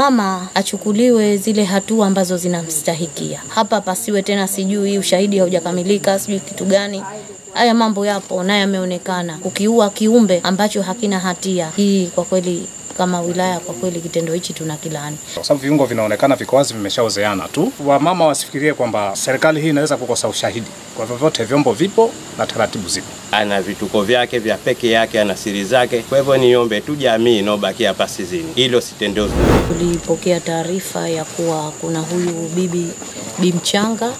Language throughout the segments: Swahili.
mama achukuliwe zile hatua ambazo zinamstahikia. Hapa pasiwe tena sijui ushahidi haujakamilika, sijui kitu gani. Haya mambo yapo na yameonekana, kukiua kiumbe ambacho hakina hatia. Hii kwa kweli kama wilaya kwa kweli kitendo hichi tuna kilani. Kwa sababu viungo vinaonekana viko wazi, vimeshaozeana tu. Wamama wasifikirie kwamba serikali hii inaweza kukosa ushahidi. Kwa vyovyote, vyombo vipo na taratibu zipo. ana vituko vyake vya peke yake, ana siri zake. Kwa hivyo niombe tu jamii inaobaki hapa Sizini, hilo sitendeo Tulipokea taarifa ya kuwa kuna huyu bibi bi mchanga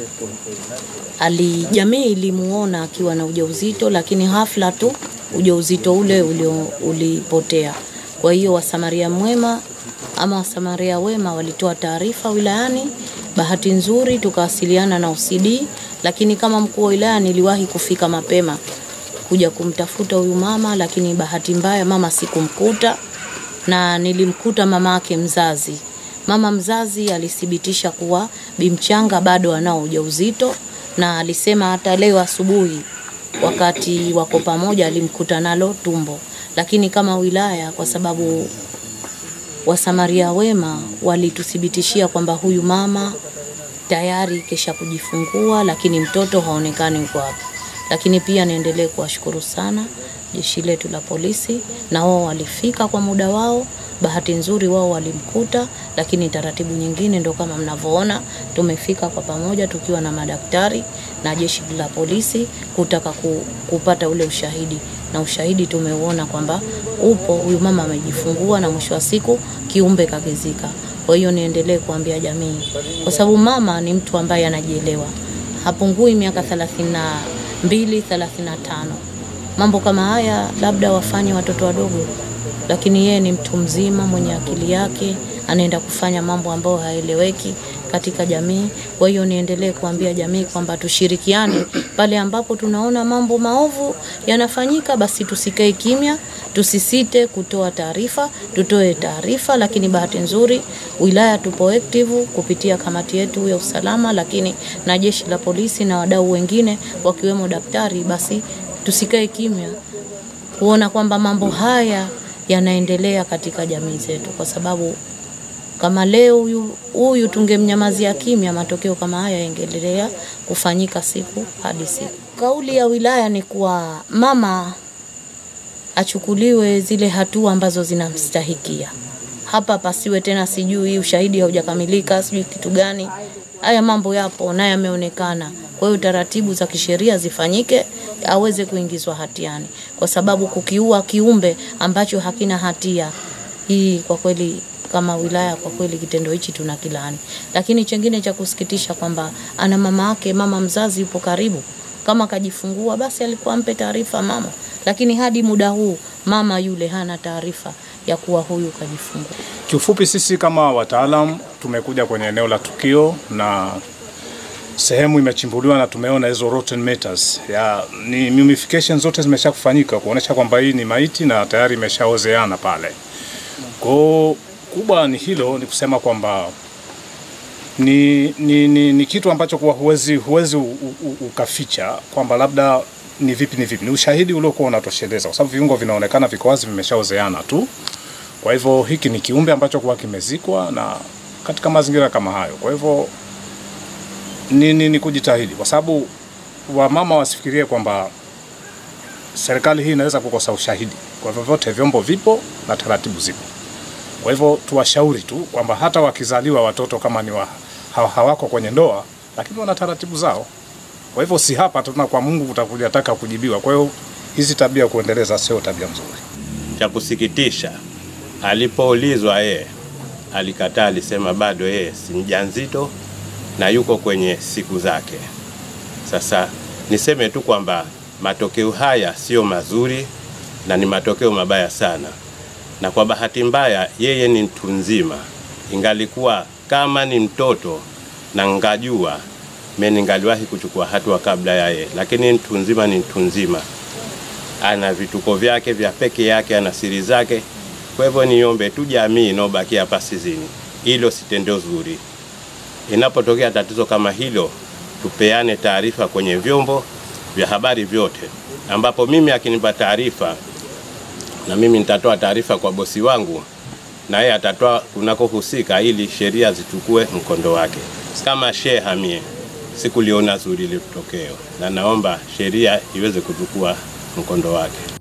ali jamii ilimuona akiwa na ujauzito, lakini hafla tu ujauzito ule ulio, ulipotea. Kwa hiyo wasamaria mwema ama wasamaria wema walitoa taarifa wilayani. Bahati nzuri tukawasiliana na OCD, lakini kama mkuu wa wilaya niliwahi kufika mapema kuja kumtafuta huyu mama, lakini bahati mbaya mama sikumkuta na nilimkuta mama yake mzazi. Mama mzazi alithibitisha kuwa bimchanga bado anao ujauzito na alisema hata leo asubuhi wakati wako pamoja alimkuta nalo tumbo, lakini kama wilaya, kwa sababu wasamaria wema walituthibitishia kwamba huyu mama tayari kesha kujifungua, lakini mtoto haonekani yuko wapi. Lakini pia niendelee kuwashukuru sana jeshi letu la polisi, na wao walifika kwa muda wao. Bahati nzuri wao walimkuta, lakini taratibu nyingine ndo kama mnavyoona, tumefika kwa pamoja tukiwa na madaktari na jeshi la polisi kutaka ku, kupata ule ushahidi, na ushahidi tumeuona kwamba upo, huyu mama amejifungua na mwisho wa siku kiumbe kakizika. Kwa hiyo niendelee kuambia jamii, kwa sababu mama ni mtu ambaye anajielewa, hapungui miaka 32 35. Mambo kama haya labda wafanye watoto wadogo, lakini yeye ni mtu mzima mwenye akili yake, anaenda kufanya mambo ambayo haeleweki katika jamii. Kwa hiyo niendelee kuambia jamii kwamba tushirikiane pale ambapo tunaona mambo maovu yanafanyika, basi tusikae kimya, tusisite kutoa taarifa, tutoe taarifa. Lakini bahati nzuri wilaya tupo active kupitia kamati yetu ya usalama, lakini na jeshi la polisi na wadau wengine wakiwemo daktari, basi tusikae kimya kuona kwamba mambo haya yanaendelea katika jamii zetu, kwa sababu kama leo huyu huyu tungemnyamazia kimya, matokeo kama haya yangeendelea kufanyika siku hadi siku. Kauli ya wilaya ni kuwa mama achukuliwe zile hatua ambazo zinamstahikia. Hapa pasiwe tena sijui ushahidi haujakamilika, sijui kitu gani. Haya mambo yapo na yameonekana. Kwa hiyo taratibu za kisheria zifanyike, aweze kuingizwa hatiani, kwa sababu kukiua kiumbe ambacho hakina hatia, hii kwa kweli kama wilaya kwa kweli kitendo hichi tuna kilani. Lakini chengine cha kusikitisha kwamba ana mama yake, mama mzazi yupo karibu, kama kajifungua basi alikuwa ampe taarifa mama, lakini hadi muda huu mama yule hana taarifa ya kuwa huyu kajifungua. Kiufupi, sisi kama wataalam tumekuja kwenye eneo la tukio na sehemu imechimbuliwa na tumeona hizo rotten matters ya ni mummification zote zimesha kufanyika kuonesha kwamba hii ni maiti na tayari imeshaozeana pale. Kwa kubwa ni hilo, ni kusema kwamba ni, ni, ni, ni kitu ambacho kuwa huwezi, huwezi u, u, ukaficha kwamba labda ni vipi ni vipi, ni ushahidi uliokuwa unatosheleza, kwa sababu viungo vinaonekana viko wazi, vimeshaozeana tu. Kwa hivyo hiki ni kiumbe ambacho kuwa kimezikwa na katika mazingira kama hayo, kwa hivyo ni, ni, ni kujitahidi, kwa sababu wamama wasifikirie kwamba serikali hii inaweza kukosa ushahidi. Kwa vyovyote, vyombo vipo na taratibu zipo. Kwa hivyo tuwashauri tu kwamba hata wakizaliwa watoto kama ni wa, ha, hawako kwenye ndoa, lakini wana taratibu zao. Kwa hivyo si hapa tuna kwa Mungu utakuja taka kujibiwa. Kwa hiyo hizi tabia kuendeleza sio tabia nzuri. cha kusikitisha. Alipoulizwa yeye alikataa, alisema bado yeye si mjamzito na yuko kwenye siku zake. Sasa niseme tu kwamba matokeo haya sio mazuri na ni matokeo mabaya sana, na kwa bahati mbaya yeye ni mtu mzima. Ingalikuwa kama ni mtoto na ngajua mimi ningaliwahi kuchukua hatua kabla ya yeye, lakini mtu mzima ni mtu mzima, ana vituko vyake vya peke yake, ana siri zake. Kwa hivyo niombe tu jamii inaobaki hapa Sizini, hilo si tendo zuri. Inapotokea tatizo kama hilo, tupeane taarifa kwenye vyombo vya habari vyote, ambapo mimi akinipa taarifa na mimi nitatoa taarifa kwa bosi wangu, na yeye atatoa kunakohusika ili sheria zichukue mkondo wake. Kama Sheikh Hamie sikuliona zuri ile tokeo, na naomba sheria iweze kuchukua mkondo wake.